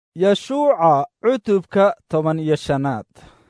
yashuuca cutubka toban iyo shanaad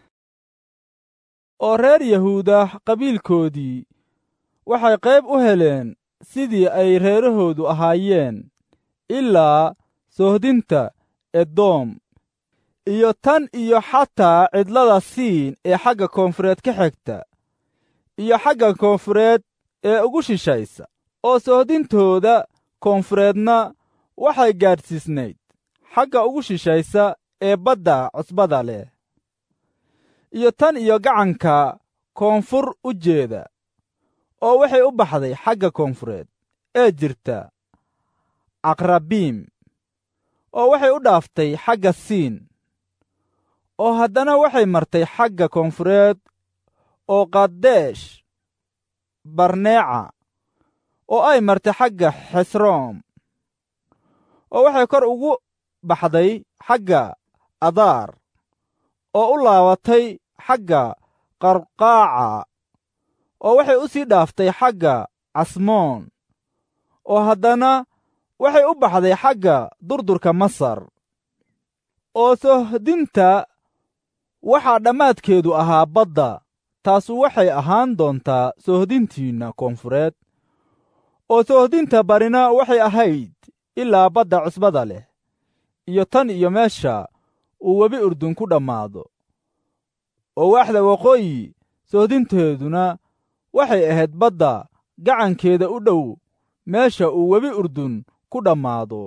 oo reer yahuuda qabiilkoodii waxay qayb u heleen sidii ay reerahoodu ahaayeen ilaa soohdinta edoom iyo tan iyo xataa cidlada siin ee xagga koonfureed ka xigta iyo xagga koonfureed ee ugu shishaysa oo soohdintooda koonfureedna waxay gaadhsiisnayd xagga ugu shishaysa ee badda cusbada leh iyo tan iyo gacanka koonfur u jeeda oo waxay u baxday xagga koonfureed ee jirta aqrabiim oo waxay u dhaaftay xagga siin oo haddana waxay martay xagga koonfureed oo qadeesh barneeca oo ay martay xagga xesroom oo waxay kor ugu baxday xagga adaar oo u laabatay xagga qarqaaca oo waxay u sii dhaaftay xagga casmoon oo haddana waxay u baxday xagga durdurka masar oo sohdinta waxaa dhammaadkeedu ahaa badda taasu waxay ahaan doontaa soohdintiinna koonfureed oo soohdinta barina waxay ahayd ilaa badda cusbada leh iyo tan iyo meesha uu webi urdun ku dhammaado oo waaxda waqooyi soohdinteeduna waxay ahayd badda gacankeeda u dhow meesha uu webi urdun ku dhammaado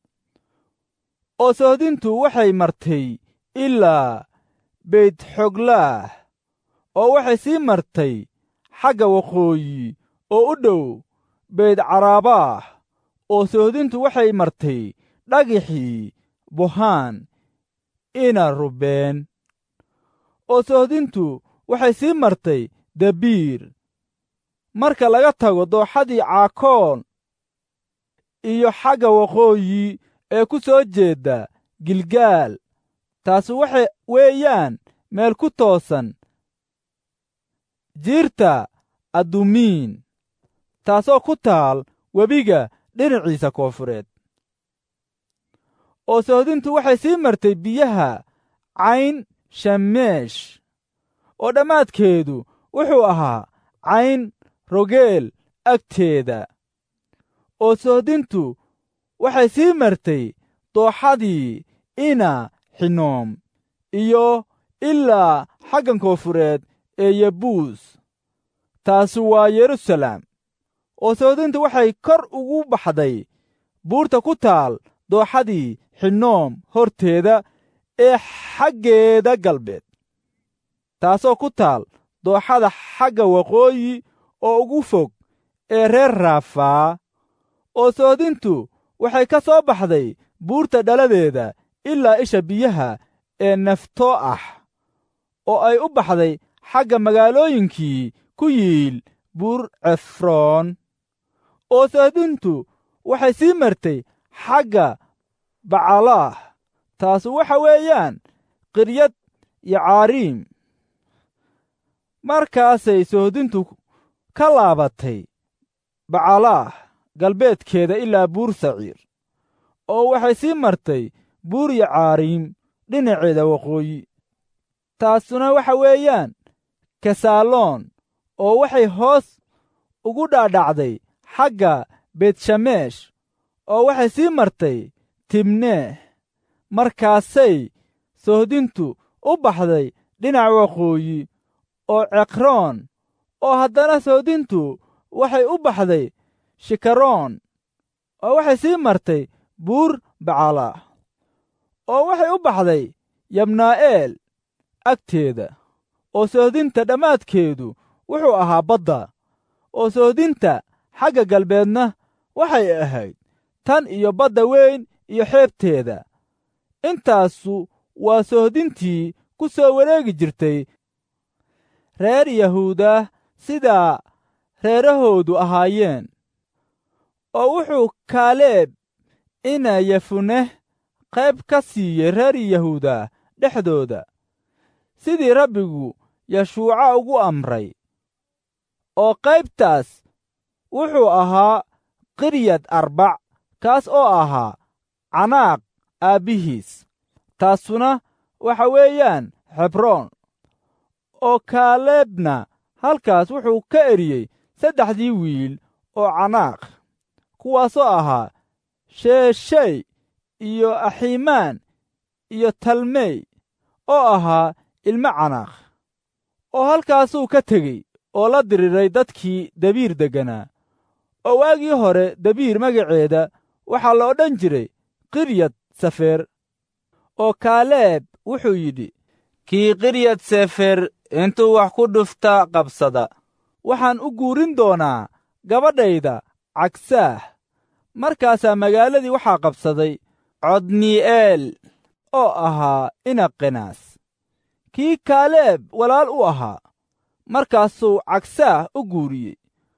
oo soohdintu waxay martay ilaa beytxoglaah oo waxay sii martay xagga waqooyi oo u dhow beydcaraabaah oo soohdintu waxay martay dhagixii buhaan ina rubeen oo soohdintu waxay sii martay dabiir marka laga tago dooxadii caakoon iyo xagga waqooyi ee ku soo jeedda gilgaal taasi waxa weeyaan meel ku toosan jiirta addumiin taasoo ku taal webiga dhinaciisa koonfureed oo soohdintu waxay sii martay biyaha cayn shameesh oo dhammaadkeedu wuxuu ahaa cayn rogeel agteeda oo soohdintu waxay sii martay dooxadii ina xinoom iyo ilaa xaggan koonfureed ee yebuus taasi waa yeruusalaam oo soohdintu waxay kor ugu baxday buurta ku taal dooxadii xinoom horteeda ee xaggeeda galbeed taasoo ku taal dooxada xagga waqooyi oo ugu fog ee reer raafaa oo soohdintu waxay ka soo baxday buurta dhaladeeda ilaa isha biyaha ee naftoo ah oo ay u baxday xagga magaalooyinkii ku yiil buur cefroon oo soohdintu waxay sii martay xagga bacalaah taasu waxa weeyaan qiryad iyo caariim markaasay soohdintu ka laabatay bacalaah galbeedkeeda ilaa buur saciir oo waxay sii martay buur iyo caariim dhinaceeda waqooyi taasuna waxa weeyaan kasaaloon oo waxay hoos ugu dhaadhacday xagga beetshameesh oo waxay sii martay tibneeh markaasay soohdintu u baxday dhinac waqooyi oo cekroon oo haddana soohdintu waxay u baxday shikaroon oo waxay sii martay buur bacalaah oo waxay u baxday yabnaa'eel agteeda oo soohdinta dhammaadkeedu wuxuu ahaa badda oo soohdinta xagga galbeedna waxay ahayd tan iyo badda weyn iyo xeebteeda intaasu waa soohdintii ku soo wareegi jirtay reer yahuuda sidaa reerahoodu ahaayeen oo wuxuu kaaleeb ina yefuneh qayb ka siiyey reer yahuuda dhexdooda sidii rabbigu yashuuca ugu amray oo qaybtaas wuxuu ahaa qiryad arbac kaas oo ahaa canaaq aabbihiis taasuna waxa weeyaan xebroon oo kaaleebna halkaas wuxuu ka eriyey saddexdii wiil oo canaaq kuwaasoo ahaa sheeshey iyo axiimaan iyo talmey oo ahaa ilmo canaaq oo halkaasuu ka tegey oo la diriiray dadkii dabiir degganaa oo waagii hore dabiir magaceeda waxaa la odhan jiray qiryad safeer oo kaaleeb wuxuu yidhi kii qiryad sefer intuu wax ku dhufta qabsada waxaan u guurin doonaa gabadhayda cagsaah markaasaa magaaladii waxaa qabsaday codni'eel oo ahaa inaqenaas kii kaaleeb walaal u ahaa markaasuu cagsaah u guuriyey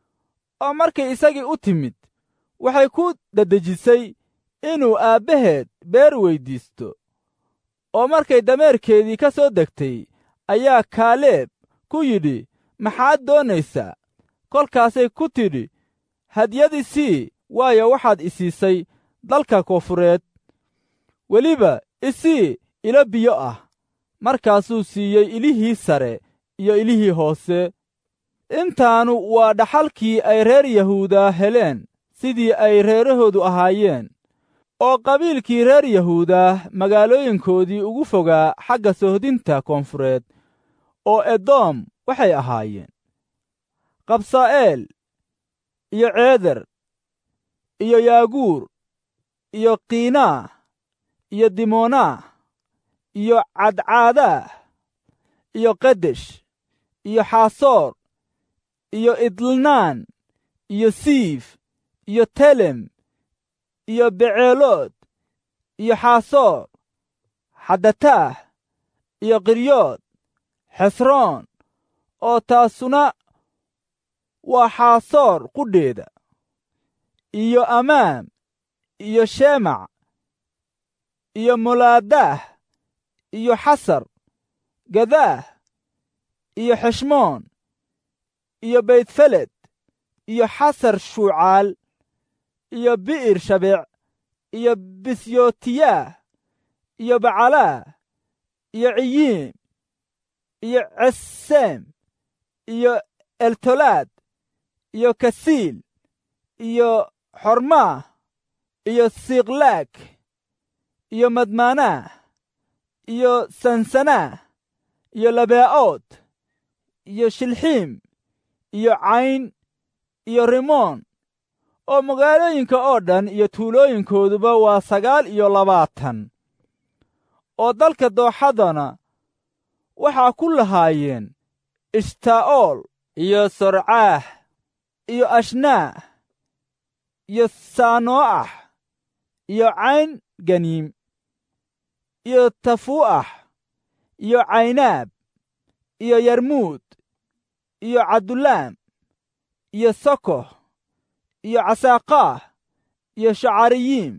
oo markay isagii u timid waxay ku daddejisay inuu aabbaheed beer weyddiisto oo markay dameerkeedii ka soo degtay ayaa kaaleeb ku yidhi maxaad doonaysaa kolkaasay ku tidhi hadyad isii waayo waxaad isiisay dalka koonfureed weliba isii ilo biyo ah markaasuu siiyey ilihii sare iyo ilihii hoose intaanu waa dhaxalkii ay reer yahuuda heleen sidii ay reerahoodu ahaayeen oo qabiilkii reer yahuuda magaalooyinkoodii ugu fogaa xagga sohdinta koonfureed oo edoom waxay ahaayeen qabsaa'eel iyo ceeder iyo yaaguur iyo kiinaah iyo dimonaah iyo cadcaadah iyo kadesh iyo xaasoor iyo idlnaan iyo siif iyo telem iyo beceelood iyo xaasoor xadataah iyo qiryood xesroon oo taasuna waa xaasoor qudheeda iyo amaam iyo sheemac iyo molaadaah iyo xasar gadaah iyo xeshmoon iyo beytfeled iyo xasar shuucaal iyo bi'ir shabeec iyo bisyotiyaah iyo bacalaah iyo ciyiim iyo ceseem iyo eltolaad iyo kasiil iyo xormaah iyo siklaag iyo madmaanaah iyo sansanaah iyo labaa'ood iyo shilxiim iyo cayn iyo rimoon oo magaalooyinka oo dhan iyo tuulooyinkooduba waa sagaal iyo labaatan oo dalka dooxadana waxaa ku lahaayeen ishtaa'ool iyo sorcaah iyo ashnaah iyo saanoo'ax iyo cayn ganiim iyo tafuu'ax iyo caynaab iyo yarmuud iyo cabdulaam iyo sokoh iyo casaaqaah iyo shacariyiim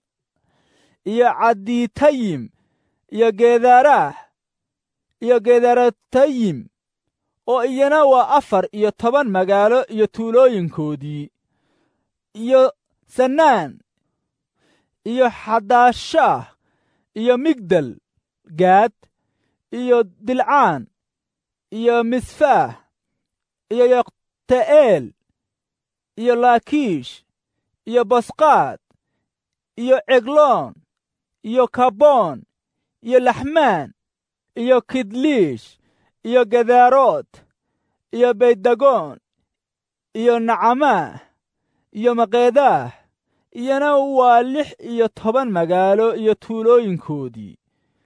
iyo cadiitayim iyo geedaaraah iyo geedaratayim oo iyana waa afar iyo toban magaalo iyo tuulooyinkoodii iyo sanaan iyo xadaashaah iyo migdal gaad iyo dilcaan iyo misfaah iyo yoqte'eel iyo laakiish iyo basqaad iyo cegloon iyo kaboon iyo laxmaan iyo kidliish iyo gedaarood iyo beytdagoon iyo nacamaah iyo maqeedaah iyana waa lix iyo toban magaalo iyo tuulooyinkoodii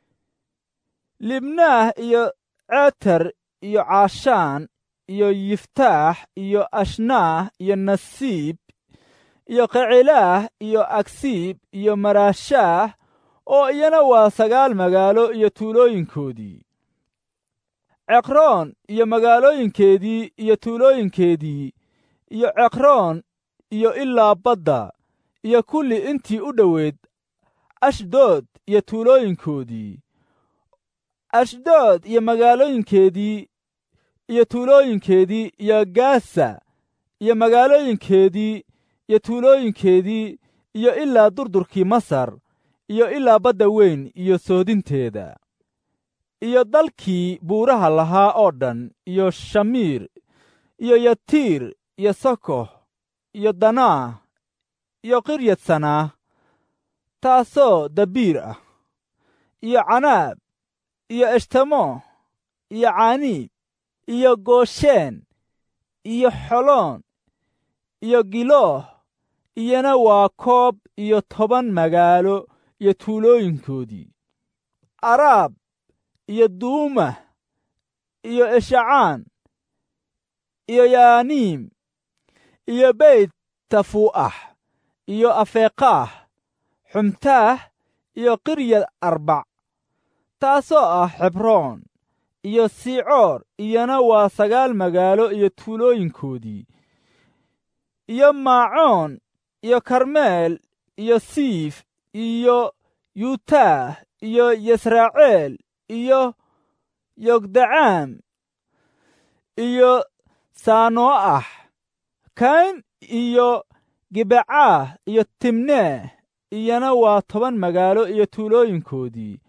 libnaah iyo ceter iyo caashaan iyo yiftaax iyo ashnaah iyo nasiib iyo qecilaah iyo agsiib iyo maraashaah oo iyana waa sagaal magaalo iyo tuulooyinkoodii ceqroon iyo magaalooyinkeedii iyo tuulooyinkeedii iyo ceqroon iyo ilaa badda iyo kulli intii u dhoweyd ashdood iyo tuulooyinkoodii ashdood iyo magaalooyinkeedii iyo tuulooyinkeedii iyo gaasa iyo magaalooyinkeedii iyo tuulooyinkeedii iyo ilaa durdurkii masar iyo ilaa badda weyn iyo soodinteeda iyo dalkii buuraha lahaa oo dhan iyo shamiir iyo yatiir iyo sokoh iyo danaa iyo qiryadsanaa taasoo dabiir ah iyo canaab iyo eshtamo iyo caaniib iyo goosheen iyo xoloon iyo gilooh iyana waa koob iyo toban magaalo iyo tuulooyinkoodii araab iyo duumah iyo eshacaan iyo yaaniim iyo beyt tafuu'ax iyo afeeqaah xumtaah iyo qiryad arbac taasoo ah xebroon iyo siicoor iyana waa sagaal magaalo iyo tuulooyinkoodii iyo maacoon iyo karmeel iyo siif iyo yuutaah iyo yasraaceel iyo yogdacaam iyo saano'ax kayn iyo gibecaah iyo timneeh iyana waa toban magaalo iyo tuulooyinkoodii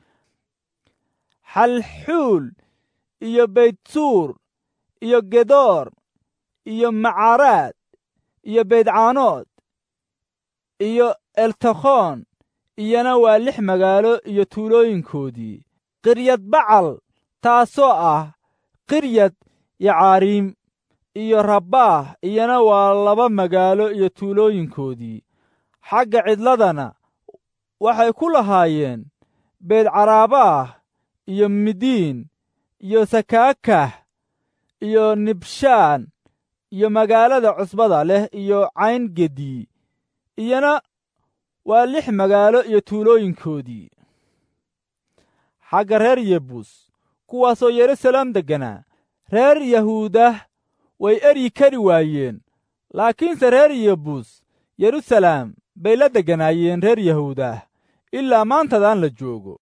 xalxuul iyo beytsuur iyo gedoor iyo macaraad iyo beydcaanood iyo eltakhoon iyana waa lix magaalo iyo tuulooyinkoodii qiryad bacal taasoo ah qiryad yacaariim iyo rabbaah iyana waa laba magaalo iyo tuulooyinkoodii xagga cidladana waxay ku lahaayeen beedcaraabaah iyo midiin iyo sakaakah iyo nibshaan iyo magaalada cusbada leh iyo cayngedii iyana waa lix magaalo iyo tuulooyinkoodii xagga reer yebuus kuwaasoo yeruusaleem degganaa reer yahuudah way eryi kari waayeen laakiinse reer yebuus yeruusaleem bay la degganaayeen reer yahuudah ilaa maantadan la joogo